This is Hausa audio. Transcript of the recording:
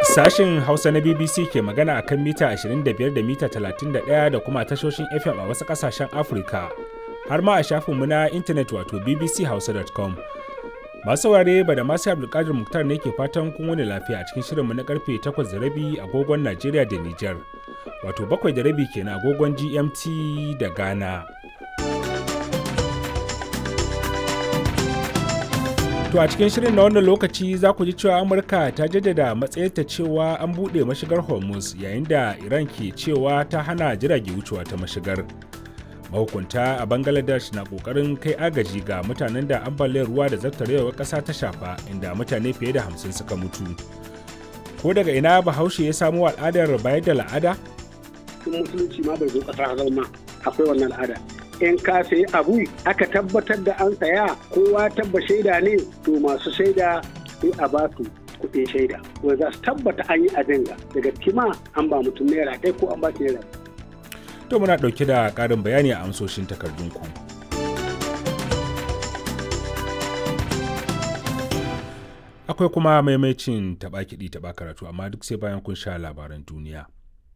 Sashin Hausa na BBC ke magana a kan mita 25 da mita 31 da kuma tashoshin FM a wasu ƙasashen Afirka, har ma a shafinmu na intanet wato bbchausa.com. Masu saurare ba da masu Abdulkadir Muktar ne ke fatan kun wani lafiya a cikin shirinmu na karfe 8 da rabi agogon Najeriya da Nijar, wato 7 da rabi kenan agogon GMT da Ghana. To a cikin shirin na wannan lokaci za ku ji cewa Amurka ta jaddada matsayarta cewa an buɗe mashigar Hormuz yayin da Iran ke cewa ta hana jirage wucewa ta mashigar. Mahukunta a Bangladesh na ƙoƙarin kai agaji ga mutanen da ambaliyar ruwa da zartarewar ƙasa ta shafa inda mutane fiye da hamsin suka mutu. Ko daga ina Bahaushe ya samo al'adar bayar da la'ada? Tun musulunci ma bai zo ƙasa zama akwai wannan al'ada. in ka sayi abu aka tabbatar da an saya kowa tabba shaida ne to masu shaida sai a ba su kuɗin shaida wanda za su tabbata an yi abin ga daga kima an ba mutum naira ɗaya ko an ba shi naira To muna ɗauke da ƙarin bayani a amsoshin takardunku. Akwai kuma maimacin taɓa kiɗi taɓa karatu amma duk sai bayan kun sha labaran duniya.